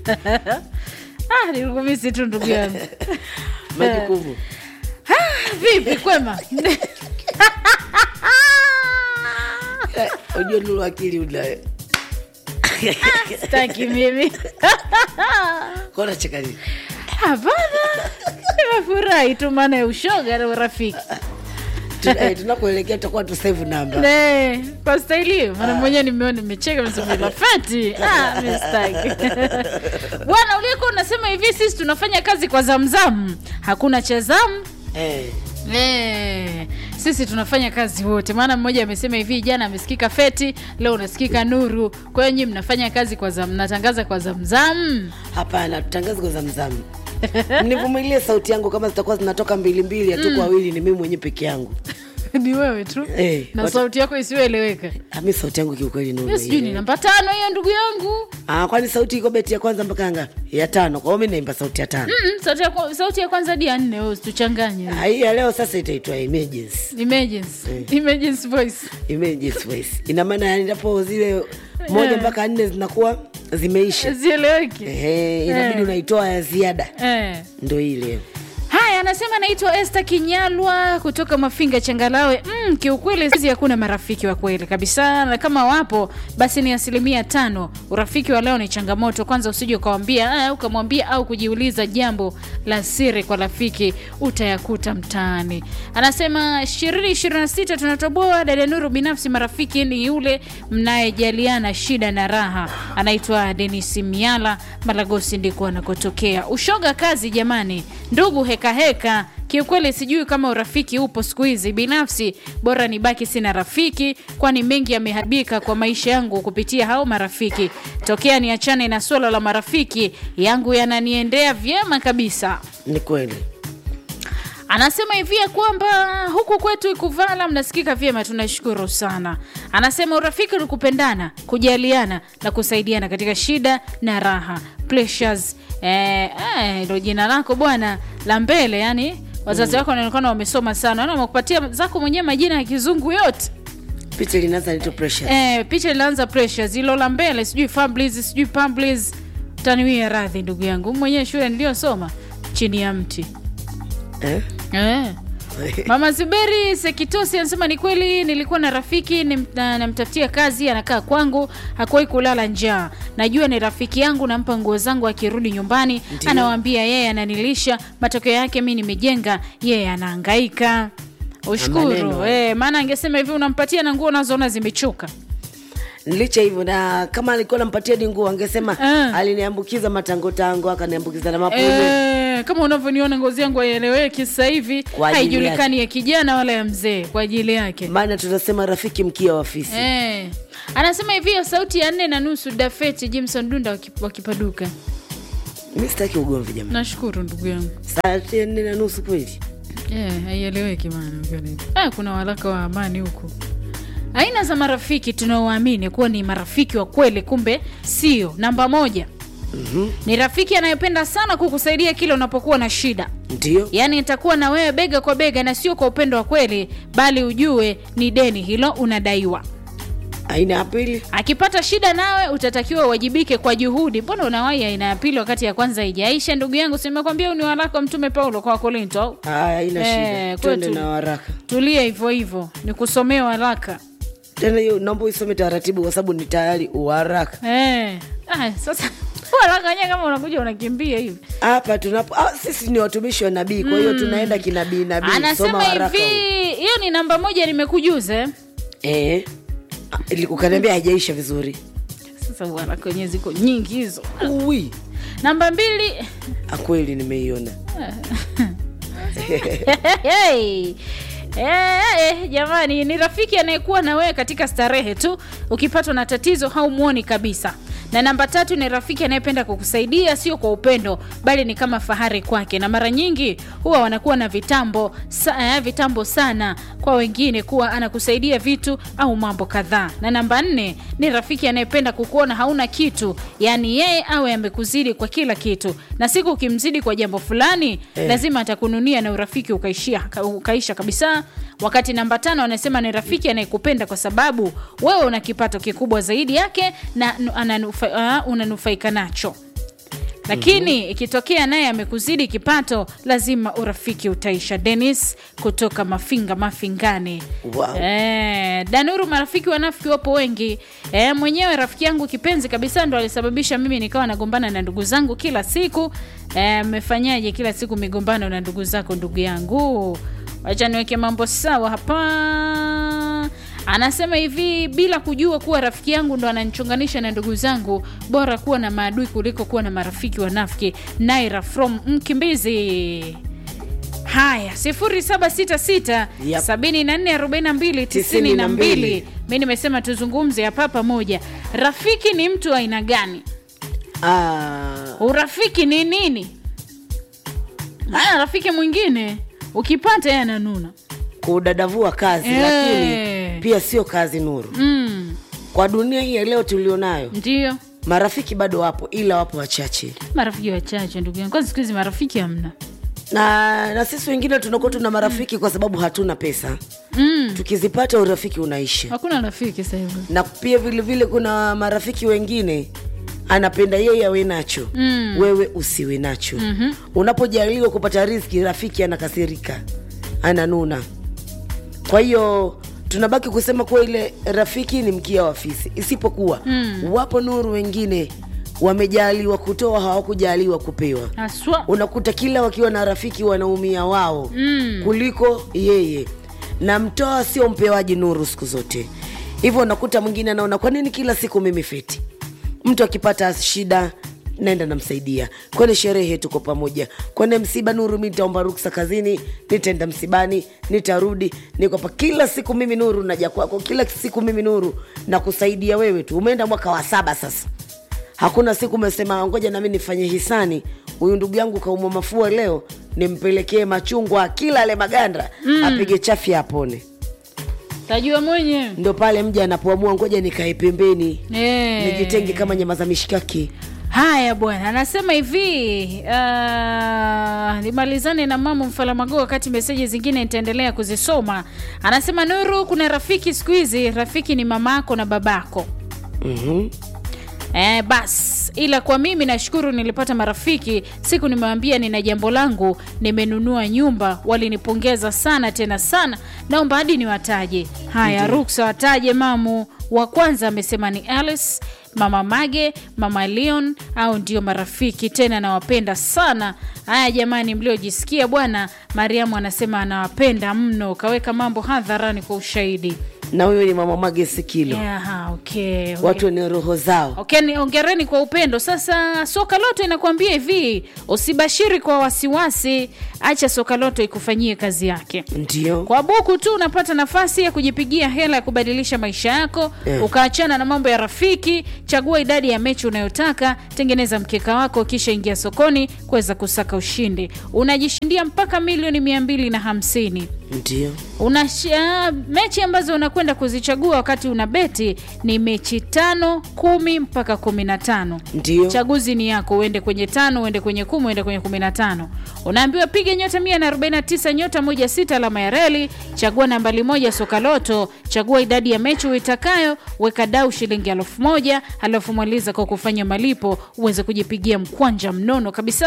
ah, nilikumisi tu ndugu yangu majukumu vipi kwema Eh, ujue nulu akili unayo staki mimi kona cheka nini hapana nimefurahi tu maana ya ushoga na urafiki Tuna- eh, tunakuelekea tutakuwa tu save namba Ne, kwa staili hiyo maana mwenyewe nimeona nimecheka msumila fati ah, mi sitaki. bwana uliyekuwa unasema hivi sisi tunafanya kazi kwa zamzam hakuna cha zamu Eh, Eh, sisi tunafanya kazi wote maana mmoja amesema hivi jana amesikika feti leo unasikika nuru kwa hiyo nyii mnafanya kazi kwa zam mnatangaza kwa zamzam hapana tutangazi kwa zamzamu mnivumilie sauti yangu kama zitakuwa zinatoka mbili mbili hatuko wawili ni mimi mwenyewe peke yangu ni wewe tu Eh, na watu- sauti yako isiyoeleweka Ah, mi sauti yangu kiukweli Nuru, Hiyo sijui ni ile. namba tano hiyo ndugu yangu Ah, kwani sauti iko beti ya kwanza mpaka ngapi ya tano kwa hiyo mi naimba sauti ya tano Mm, sauti ya, kwa- sauti ya kwanza hadi ya nne wewe usituchanganye Ah, hii ya leo sasa itaitwa emergency emergency emergency voice emergency voice ina maana yani ndapo zile moja Eh. mpaka nne zinakuwa zimeisha zieleweki Ehe, inabidi Eh. unaitoa ya ziada eh. ndo ile haya anasema naitwa este kinyalwa kutoka mafinga changalawe mm, kiukweli sisi hakuna marafiki wa kweli kabisa na kama wapo basi ni asilimia tano urafiki wa leo ni changamoto kwanza usije ukawambia ah, ukamwambia au kujiuliza jambo la siri kwa rafiki utayakuta mtaani anasema ishirini ishirini na sita tunatoboa dada nuru binafsi marafiki ni yule mnayejaliana shida na raha anaitwa denis miala malagosi ndiko anakotokea ushoga kazi jamani ndugu hekaheka heka. kiukweli sijui kama urafiki upo siku hizi binafsi bora nibaki sina rafiki kwani mengi yameharibika kwa maisha yangu kupitia hao marafiki tokea niachane na swala la marafiki yangu yananiendea vyema kabisa ni kweli anasema hivi ya kwamba huku kwetu ikuvala mnasikika vyema tunashukuru sana anasema urafiki ni kupendana kujaliana na kusaidiana katika shida na raha Pleasures, eh, eh, ndo jina lako bwana la mbele yani wazazi wako wanaonekana wamesoma sana yani wamekupatia zako mwenyewe majina ya kizungu yote picha linaanza nito pressure eh, picha ilianza Precious, hilo la mbele sijui Fablis, sijui Pamblis. taniwia radhi ndugu yangu mwenyewe shule niliyosoma chini ya mti eh? eh. Mama Zuberi Sekitosi anasema ni kweli, nilikuwa na rafiki nim- na- namtafutia kazi, anakaa kwangu, hakuwahi kulala njaa. Najua ni rafiki yangu, nampa nguo zangu, akirudi nyumbani Ndiyo. anawaambia yeye ananilisha, matokeo yake mi nimejenga, yeye anahangaika. Ushukuru Maneno. eh, maana angesema hivi unampatia na nguo unazoona zimechoka. licha hivyo na kama alikuwa nampatia di nguo angesema Ah. aliniambukiza matangotango akaniambukiza na mapude Eh, kama unavyoniona ngozi yangu haieleweki sasa hivi, Kwa ajili haijulikani ya kijana wala ya mzee, kwa ajili yake. maana tunasema rafiki mkia wa fisi Eh. Anasema hivi hiyo sauti ya nne na nusu Dafeti Jimson Dunda wakip- wakipaduka. mi sitaki ugomvi jamani Nashukuru ndugu yangu. saa nne na nusu kweli Eh, haieleweki maana ukiwa nini. Ah, kuna waraka wa amani huko. Aina za marafiki tunaowaamini kuwa ni marafiki wa kweli, kumbe sio. Namba moja Mhm. ni rafiki anayependa sana kukusaidia kile unapokuwa na shida. ndio yaani itakuwa na wewe bega kwa bega na sio kwa upendo wa kweli bali ujue ni deni hilo unadaiwa aina ya pili akipata shida nawe utatakiwa uwajibike kwa juhudi mbona unawahi aina ya pili wakati ya kwanza haijaisha ndugu yangu simekwambia huu ni waraka wa mtume paulo kwa wakorinto au Haya, haina Eh, shida twende kwetu. na waraka tulia hivyo hivyo ni kusomea waraka tena hiyo naomba uisome taratibu kwa sababu ni tayari uharaka eh. ah, sasa waraka wenyewe kama unakuja unakimbia hivi hapa tunapo ah, sisi ni watumishi wa nabii kwa hiyo tunaenda kinabii nabii soma anasema waraka hivi hiyo ni namba moja nimekujuza eh. eh. Ah, ili- ukaniambia haijaisha vizuri sasa waraka wenyewe ziko nyingi hizo Uwi. namba mbili Ah, kweli nimeiona hey. Eh, eh, jamani ni rafiki anayekuwa na wewe katika starehe tu ukipatwa na tatizo haumwoni kabisa na namba tatu ni rafiki anayependa kukusaidia sio kwa upendo bali ni kama fahari kwake na mara nyingi huwa wanakuwa na vitambo sa, eh, vitambo sana kwa wengine kuwa anakusaidia vitu au mambo kadhaa na namba nne ni rafiki anayependa kukuona hauna kitu yaani yeye awe amekuzidi kwa kila kitu na siku ukimzidi kwa jambo fulani Eh. lazima atakununia na urafiki ukaishia, ka- ukaisha kabisa wakati namba tano anasema ni rafiki anayekupenda kwa sababu wewe una kipato kikubwa zaidi yake na nu- ananufa, uh, unanufaika nacho lakini ikitokea naye amekuzidi kipato lazima urafiki utaisha denis kutoka mafinga mafingani Wow. Eh, danuru marafiki wanafiki wapo wengi eh, mwenyewe rafiki yangu kipenzi kabisa ndo alisababisha mimi nikawa nagombana na ndugu zangu kila siku Eh, mmefanyaje kila siku migombano na ndugu zako ndugu yangu wacha niweke mambo sawa hapa anasema hivi bila kujua kuwa rafiki yangu ndo ananichunganisha na ndugu zangu bora kuwa na maadui kuliko kuwa na marafiki wanafiki naira from mkimbizi haya 0766 Yep. 744292 92. mi nimesema tuzungumze hapa pamoja rafiki ni mtu wa aina gani Ah, urafiki ni nini haya rafiki mwingine ukipata yeye ananuna kudadavua kazi Eh. lakini pia sio kazi nuru mm, kwa dunia hii ya leo tulionayo ndio marafiki bado wapo ila wapo wachache marafiki wachache ndugu yangu kwanza siku hizi marafiki hamna na na sisi wengine tunakuwa tuna marafiki kwa sababu hatuna pesa mm, tukizipata urafiki unaisha hakuna rafiki sasa hivi na pia vile vile kuna marafiki wengine anapenda yeye awe nacho Mm. wewe usiwe nacho mm-hmm. unapojaliwa kupata riski rafiki anakasirika ananuna kwa hiyo tunabaki kusema kuwa ile rafiki ni mkia wa fisi isipokuwa mm. wapo nuru wengine wamejaliwa kutoa hawakujaliwa kupewa haswa unakuta kila wakiwa na rafiki wanaumia wao mm. kuliko yeye na mtoa sio mpewaji nuru siku zote hivyo unakuta mwingine anaona kwa nini kila siku mimi feti mtu akipata shida naenda namsaidia kwenye sherehe tuko pamoja kwenye msiba nuru mi nitaomba ruksa kazini nitaenda msibani nitarudi niko pa kila siku mimi nuru naja kwako kila siku mimi nuru nakusaidia wewe tu umeenda mwaka wa saba sasa hakuna siku umesema ngoja nami nifanye hisani huyu ndugu yangu kaumwa mafua leo nimpelekee machungwa kila ale maganda mm. apige chafya apone tajua mwenyewe ndo pale mja anapoamua ngoja nikae pembeni Eh. nijitenge kama nyama za mishikaki haya bwana anasema hivi uh, nimalizane na mama mfalamago wakati meseji zingine nitaendelea kuzisoma anasema nuru kuna rafiki siku hizi rafiki ni mamako na babako mm-hmm. Eh, bas ila kwa mimi nashukuru nilipata marafiki siku nimewambia nina jambo langu nimenunua nyumba walinipongeza sana tena sana naomba hadi niwataje haya ruksa wataje mamu wa kwanza amesema ni alice mama mage mama leon au ndio marafiki tena nawapenda sana haya jamani mliojisikia bwana mariamu anasema anawapenda mno kaweka mambo hadharani kwa ushahidi na huyo ni mama mage sikilo yeah, okay. watu wenye roho zao Okay, ni ongereni kwa upendo. Sasa soka loto inakuambia hivi, usibashiri kwa wasiwasi, acha soka loto ikufanyie kazi yake. ndio Kwa buku tu unapata nafasi ya kujipigia hela ya kubadilisha maisha yako Eh. ukaachana na mambo ya rafiki. Chagua idadi ya mechi unayotaka, tengeneza mkeka wako, kisha ingia sokoni kuweza kusaka ushindi. Unajishindia mpaka milioni mia mbili na hamsini ndio una mechi ambazo unakwenda kuzichagua wakati una beti ni mechi tano kumi mpaka kumi na tano ndio chaguzi ni yako uende kwenye tano uende kwenye kumi uende kwenye kumi na tano unaambiwa piga nyota 149 nyota moja sita alama ya reli chagua nambali moja soka loto chagua idadi ya mechi uitakayo weka dau shilingi elfu moja halafu mwaliza kwa kufanya malipo uweze kujipigia mkwanja mnono kabisa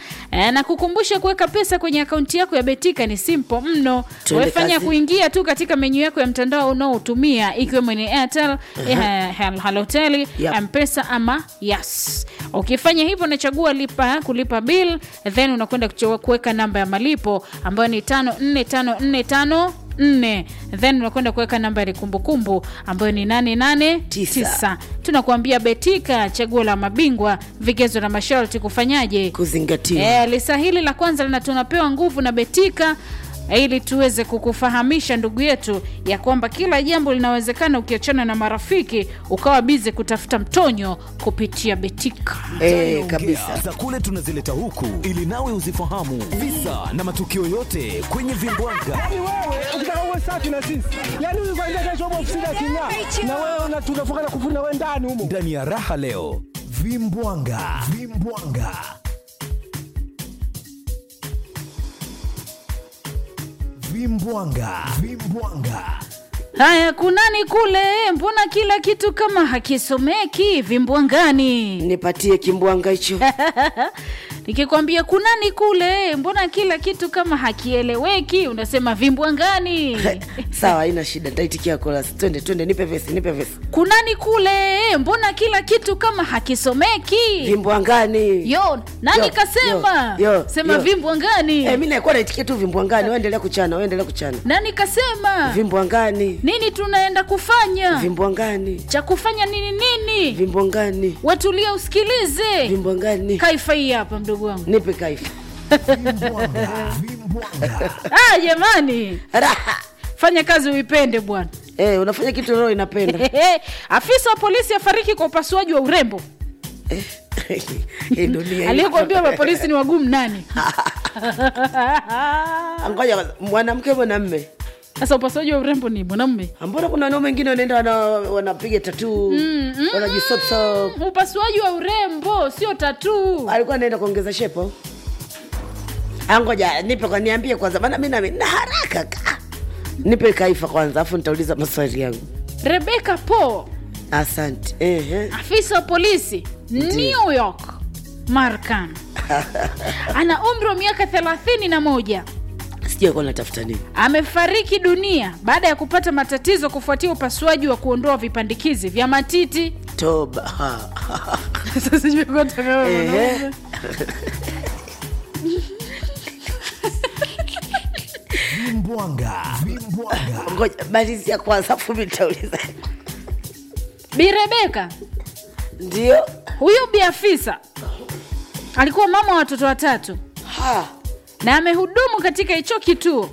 e, na kukumbusha kuweka pesa kwenye akaunti yako ya betika ni simple mno Tuende wefanya kazi. kuingia tu katika menyu yako ya mtandao unaotumia ikiwemo ni airtel uh-huh. haloteli Yep. mpesa ama yes ukifanya hivyo unachagua lipa kulipa bill then unakwenda kuchagua kuweka namba ya malipo ambayo ni tano nne tano nne tano nne then unakwenda kuweka namba ya kumbukumbu ambayo ni nane nane Tisa. tisa tunakuambia betika chaguo la mabingwa vigezo na masharti kufanyaje kuzingatiwa E, lisa hili la kwanza lina tunapewa nguvu na Betika ili tuweze kukufahamisha ndugu yetu ya kwamba kila jambo linawezekana ukiachana na marafiki ukawa bize kutafuta mtonyo kupitia Betika. Eh, kabisa za kule tunazileta huku ili nawe uzifahamu visa na matukio yote kwenye vimbwanga Yaani wewe ukitaka uwe safi na sisi, yaani huyu kwanza kesho hapo ofisini aking'aa, na wewe una- tunafunga na kufuri na wewe ndani humo. ndani ya raha leo vimbwanga vimbwanga vimbwanga vimbwanga haya kunani kule mbona kila kitu kama hakisomeki vimbwangani nipatie kimbwanga hicho nikikwambia kunani kule mbona kila kitu kama hakieleweki unasema vimbwangani sawa haina shida ntaitikia kolasi twende twende nipe vesi nipe vesi kunani kule mbona kila kitu kama hakisomeki vimbwangani yo nani Yo, kasema yo, yo, sema yo. vimbwangani Eh, mi naikuwa naitikia tu vimbwangani waendelea kuchana waendelea kuchana nani kasema vimbwangani nini tunaenda kufanya vimbwangani cha kufanya nini nini vimbwangani watulia usikilize vimbwangani kaifa hii hapa mdogo wangu nipe kaifa ah, jamani raha fanya kazi uipende bwana eh, unafanya kitu roho inapenda afisa wa polisi afariki kwa upasuaji wa urembo Hii dunia hii. aliyekuambia mapolisi ni wagumu nani ngoja kwanza, mwanamke mwanamme sasa upasuaji wa urembo ni mwanamume mbona kuna wanaume wengine wanaenda wana- wanapiga tatu wanajisopsop upasuaji wa urembo sio tatuu alikuwa anaenda kuongeza shepo angoja nipe kwa niambie kwanza maana mi nami na haraka ka nipe kaifa kwanza afu nitauliza maswali yangu rebeka po asante Ehe. afisa wa polisi new york markan ana umri wa miaka thelathini na moja sijui alikuwa natafuta nini amefariki dunia baada ya kupata matatizo kufuatia upasuaji wa kuondoa vipandikizi vya matiti toba Ha. Sasa sijui kwa nataka- Ehe. Vimbwanga. Vimbwanga. ngoja malizia kwanza afu mi nitauliza bi rebeka ndio huyu bi afisa alikuwa mama wa watoto watatu Ha. na amehudumu katika hicho kituo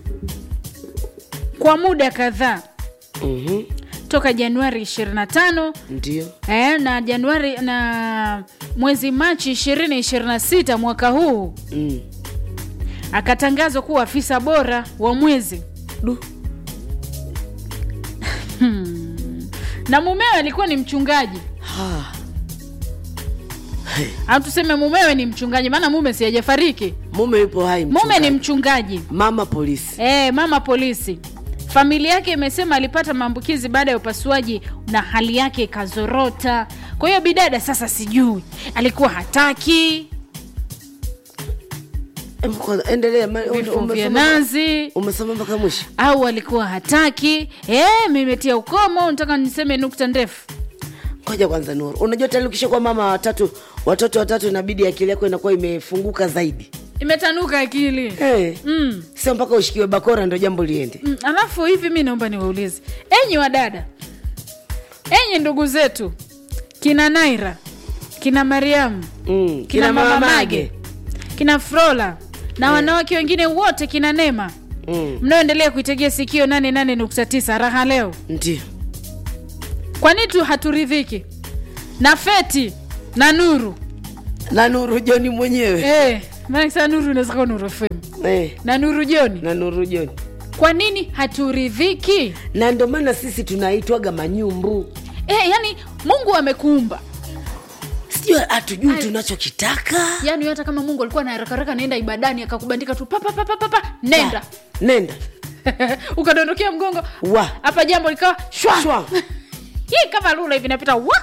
kwa muda kadhaa Mhm. toka januari 25 ndio eh, na januari na mwezi machi 2026 mwaka huu Mm. akatangazwa kuwa afisa bora wa mwezi Du. na mumewe alikuwa ni mchungaji Ha. au tuseme mumewe ni mchungaji maana mume si hajafariki mume yupo hai mume ni mchungaji. mchungaji mama polisi e, mama polisi familia yake imesema alipata maambukizi baada ya upasuaji na hali yake ikazorota kwa hiyo bidada sasa sijui alikuwa hataki Em, kwanza, endelea ma- vifo vya umesoma- nazi umesoma mpaka mwisho au alikuwa hataki e, mimetia ukomo nataka niseme nukta ndefu ngoja kwanza nuru unajua tayari ukishakuwa mama watatu watoto watatu inabidi akili yako inakuwa imefunguka zaidi imetanuka akili hey. mm. sio mpaka ushikiwe bakora ndo jambo liende Mm, alafu hivi mi naomba niwaulize enyi wadada enyi ndugu zetu kina naira kina mariamu mm. kina mama mage kina frola na wanawake wengine wote kina nema mm. mnaoendelea kuitegea sikio 88.9 raha leo ndio kwa nini tu haturidhiki na feti na nuru na nuru joni mwenyewe eh, maana saa nuru inaweza kuwa nuru fm eh. na nuru joni na nuru joni kwa nini haturidhiki na ndio maana sisi tunaitwaga manyumbu eh, yani mungu amekuumba sijui hatujui tunachokitaka yani hata kama mungu alikuwa na harakaraka naenda ibadani akakubandika tu papapapapapa nenda nenda ukadondokea mgongo wa hapa jambo likawa shwa Shwa. hii kama lula hivi napita wa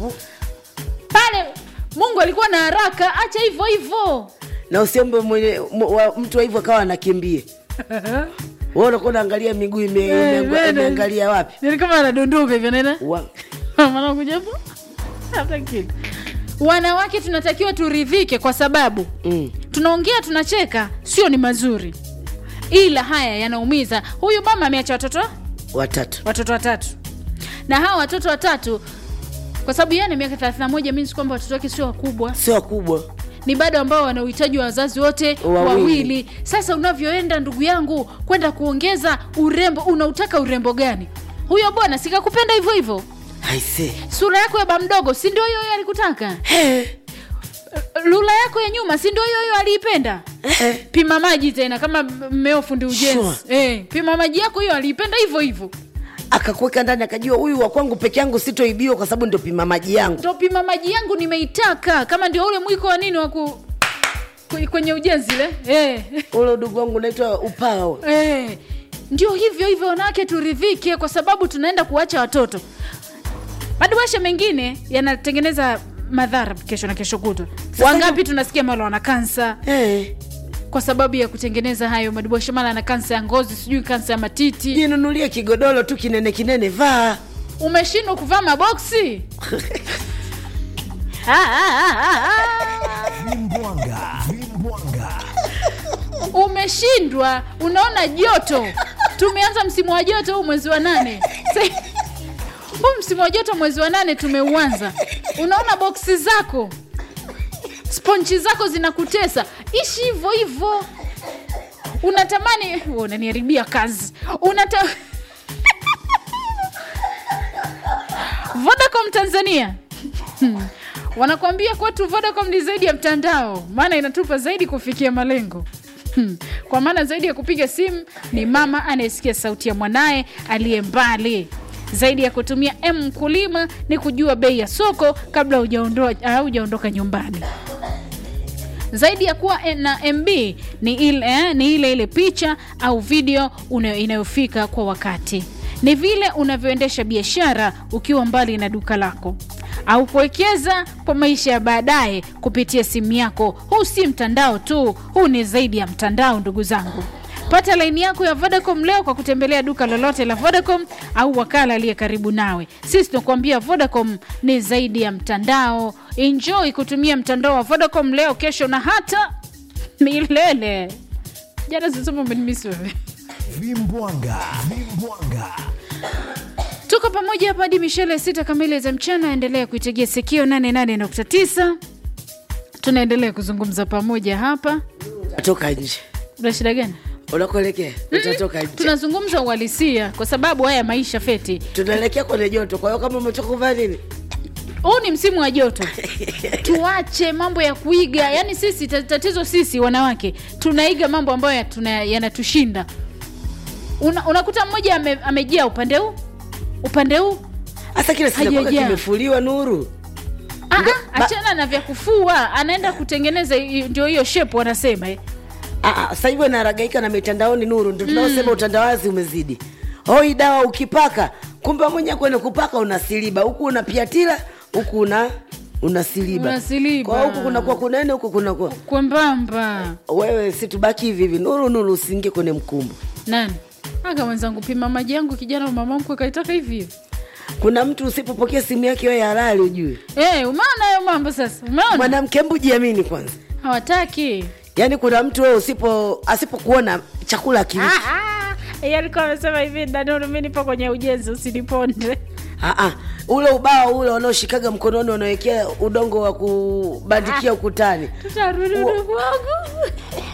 pale mungu alikuwa na haraka acha hivyo hivyo na usiombe mwenye mu- wa- mtu wa hivyo akawa anakimbie wewe unakuwa unaangalia miguu ime- Eh, ime- bene. imeangalia wapi Yaani kama anadondoka hivyo nena wa manakujapo hata kitu wanawake tunatakiwa turidhike kwa sababu mm. tunaongea tunacheka sio ni mazuri ila haya yanaumiza huyu mama ameacha watoto watatu watoto watatu na hawa watoto watatu kwa sababu yeye ana miaka 31 means kwamba watoto wake sio wakubwa sio wakubwa ni bado ambao wana uhitaji wa wazazi wote Wawili. wawili. Sasa unavyoenda ndugu yangu kwenda kuongeza urembo, unautaka urembo gani? Huyo bwana sikakupenda hivyo hivyo, aise sura yako ya bamdogo si ndio hiyo hiyo alikutaka, lula yako ya nyuma si ndio hiyo hiyo aliipenda. Pima maji tena, kama mmeo fundi ujenzi Sure. eh, pima maji yako hiyo aliipenda hivyo hivyo, akakuweka ndani akajua huyu wa kwangu peke yangu sitoibiwa kwa sababu ndio pima maji yangu ndio pima maji yangu nimeitaka, kama ndio ule mwiko wa nini wa ku kwenye ujenzi le eh. ule udugu wangu unaitwa upao Eh, ndio hivyo hivyo wanawake turidhike kwa sababu tunaenda kuacha watoto madiwasha mengine yanatengeneza madhara kesho na kesho kutwa wangapi tunasikia mala wana kansa Eh, kwa sababu ya kutengeneza hayo madiwasha mala ana kansa ya ngozi sijui kansa ya matiti jinunulie kigodoro tu kinene kinene vaa umeshindwa kuvaa maboksi Ah, ah, ah, ah, ah. Vimbwanga, vimbwanga. umeshindwa unaona joto tumeanza msimu wa joto huu mwezi wa nane Sa- huu msimu wa joto mwezi wa nane tumeuanza unaona boksi zako sponchi zako zinakutesa ishi hivyo hivyo unatamani Wewe unaniharibia kazi unata vodacom tanzania Hmm. wanakuambia kwetu vodacom ni zaidi ya mtandao maana inatupa zaidi kufikia malengo Hmm. kwa maana zaidi ya kupiga simu ni mama anayesikia sauti ya mwanaye aliye mbali zaidi ya kutumia m mkulima ni kujua bei ya soko kabla hujaondoa- hujaondoka nyumbani zaidi ya kuwa na mb ni ile, eh, ni ile ile picha au video una- inayofika kwa wakati ni vile unavyoendesha biashara ukiwa mbali na duka lako au kuwekeza kwa maisha ya baadaye kupitia simu yako huu si mtandao tu huu ni zaidi ya mtandao ndugu zangu pata laini yako ya vodacom leo kwa kutembelea duka lolote la vodacom au wakala aliye karibu nawe sisi tunakuambia vodacom ni zaidi ya mtandao enjoy kutumia mtandao wa vodacom leo kesho na hata milele jana sisoma umenimisi wewe Vimbwanga, vimbwanga. tuko pamoja hapa hadi mishele sita kamili za mchana endelea kuitegea sikio 88.9 tunaendelea kuzungumza pamoja hapa toka nje una shida gani unakuelekea utatoka nje tunazungumza uhalisia kwa sababu haya maisha feti tunaelekea kwenye joto kwa hiyo kama umetoka kuvaa nini huu ni msimu wa joto tuache mambo ya kuiga yaani sisi ta- tatizo sisi wanawake tunaiga mambo ambayo ya- tuna- yanatushinda Una, unakuta mmoja ame, amejaa upande huu upande huu hasa kile sinakwaka Hajajaa. kimefuliwa nuru Ah, Ndo- ah, ba- achana na vya kufua anaenda kutengeneza hi- ndio hiyo shepu wanasema eh. Ah, ah, sasa hivi wanaragaika na mitandaoni nuru ndo tunaosema utandawazi umezidi hoi dawa ukipaka kumbe mwenye kwene kupaka unasiliba huku unapiatila huku una unasiliba Unasiliba. kwa huku kunakuwa kunene huku kunakuwa kwembamba wewe si tubaki hivi hivi nuru nuru usiingie kwenye mkumbo nani aka mwenzangu pima maji yangu kijana mama mkwe kaitaka hivi hivi kuna mtu usipopokea simu yake wewe halali ujue hey, umeona hayo mambo sasa umeona mwanamke mbu jiamini kwanza hawataki yaani kuna mtu wewe usipo asipokuona chakula akili yeye alikuwa amesema hivi danuru mi nipo kwenye ujenzi usiniponde Ah, ah. ule ubao ule wanaoshikaga mkononi wanawekea udongo wa kubandikia ukutani tutarudi Uo- ndugu wangu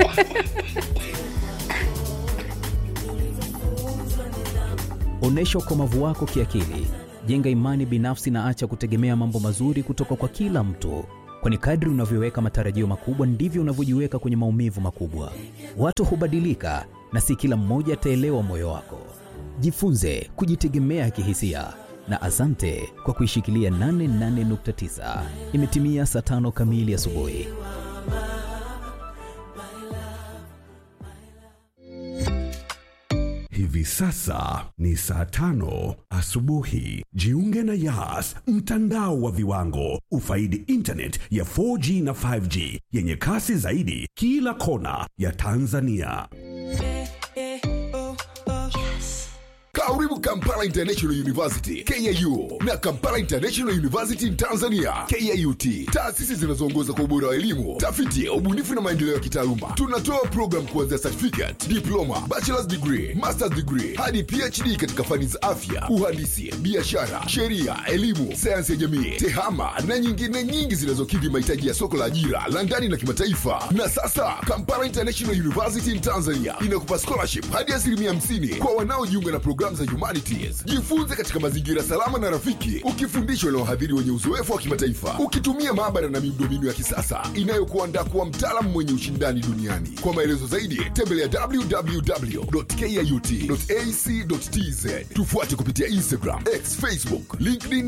Onyesha ukomavu wako kiakili, jenga imani binafsi na acha kutegemea mambo mazuri kutoka kwa kila mtu, kwani kadri unavyoweka matarajio makubwa ndivyo unavyojiweka kwenye maumivu makubwa. Watu hubadilika na si kila mmoja ataelewa moyo wako. Jifunze kujitegemea kihisia na asante kwa kuishikilia 88.9. Imetimia saa tano kamili asubuhi. Hivi sasa ni saa tano asubuhi. Jiunge na Yas, mtandao wa viwango. Ufaidi internet ya 4G na 5G yenye kasi zaidi kila kona ya Tanzania. Karibu Kampala International University KIU na Kampala International University Tanzania KIUT, taasisi zinazoongoza kwa ubora wa elimu, tafiti, ubunifu na maendeleo ya kitaaluma. Tunatoa program kuanzia certificate, diploma, bachelor's degree, master's degree hadi PhD katika fani za afya, uhandisi, biashara, sheria, elimu, sayansi ya jamii, tehama na nyingine nyingi zinazokidhi mahitaji ya soko la ajira la ndani na kimataifa. Na sasa Kampala International University in Tanzania inakupa scholarship hadi asilimia 50 kwa wanaojiunga na programu za humanities. Jifunze katika mazingira salama na rafiki, ukifundishwa na wahadhiri wenye uzoefu wa kimataifa, ukitumia maabara na miundombinu ya kisasa inayokuandaa kuwa mtaalamu mwenye ushindani duniani. Kwa maelezo zaidi, tembelea www.kiut.ac.tz. Tufuate kupitia Instagram, X, Facebook, LinkedIn